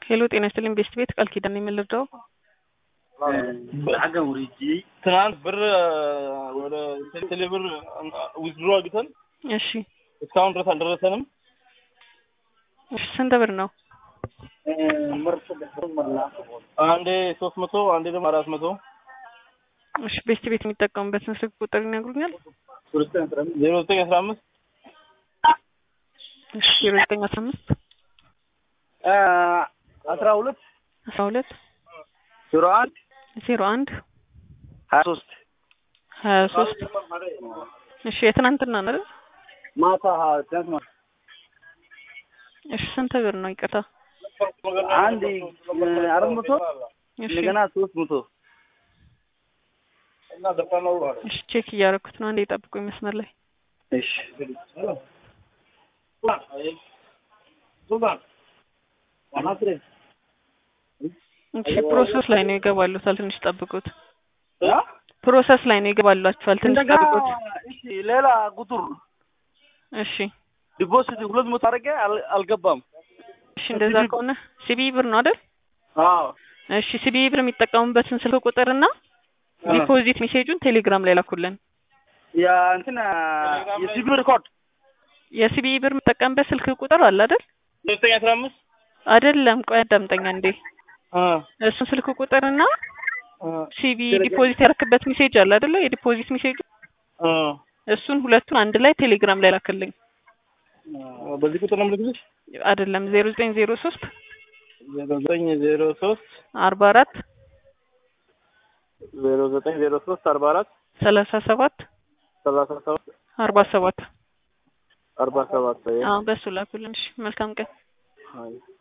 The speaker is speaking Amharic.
ሄሎ ጤና ይስጥልኝ ቤስት ቤት ቃል ኪዳን የምልርዳው ትናንት ብር ወደ ቴሌ ብር ዊዝድሮ አግተን እሺ እስካሁን ድረስ አልደረሰንም። እሺ ስንት ብር ነው? አንዴ ሶስት መቶ አንዴ ደግሞ አራት መቶ እሺ ቤስት ቤት የሚጠቀሙበትን ስልክ ቁጥር ይነግሩኛል? ዜሮ ዘጠኝ አስራ አምስት እሺ ዜሮ ዘጠኝ አስራ አምስት አስራ ሁለት አስራ ሁለት ዜሮ አንድ ዜሮ አንድ ሀያ ሶስት ሀያ ሶስት እሺ የትናንትና ነው አይደል? ማታ ትናንት ማታ እሺ ስንት ብር ነው? ይቅርታ አንድ አራት መቶ እሺ እንደገና ሶስት መቶ እሺ ቼክ እያደረኩት ነው። አንዴ ጠብቁኝ መስመር ላይ እሺ እሺ ፕሮሰስ ላይ ነው ይገባሉታል። ትንሽ ጠብቁት። ፕሮሰስ ላይ ነው ይገባሏችኋል። ትንሽ እንደገና ጠብቁት። እሺ ሌላ ቁጥር እሺ ዲፖዚት ሁለት መቶ አድርጌ አል- አልገባም። እሺ እንደዛ ከሆነ ሲቢ ብር ነው አይደል? አዎ እሺ ሲቢ ብር የሚጠቀሙበትን ስልክ ቁጥርና ዲፖዚት ሜሴጁን ቴሌግራም ላይ ላኩልን። ያ እንትን የሲቢ ሪኮርድ የሲቢ ብር የምጠቀምበት ስልክ ቁጥር አለ አይደል? ዘጠኝ አስራ አምስት አይደለም፣ ቆይ አዳምጠኛ እንዴ። እሱን ስልክ ቁጥርና ሲቢ ዲፖዚት ያደረክበት ሜሴጅ አለ አይደለ? የዲፖዚት ሜሴጁ እሱን ሁለቱን አንድ ላይ ቴሌግራም ላይ ላክልኝ። በዚህ ቁጥር ነው የምልክልሽ። አይደለም ዜሮ ዘጠኝ ዜሮ ሶስት ዜሮ ዘጠኝ ዜሮ ሶስት አርባ አራት ዜሮ ዘጠኝ ዜሮ ሶስት አርባ አራት ሰላሳ ሰባት ሰላሳ ሰባት አርባ ሰባት አርባ ሰባት አዎ በሱ ላኩልን። እሺ መልካም ቀን። አይ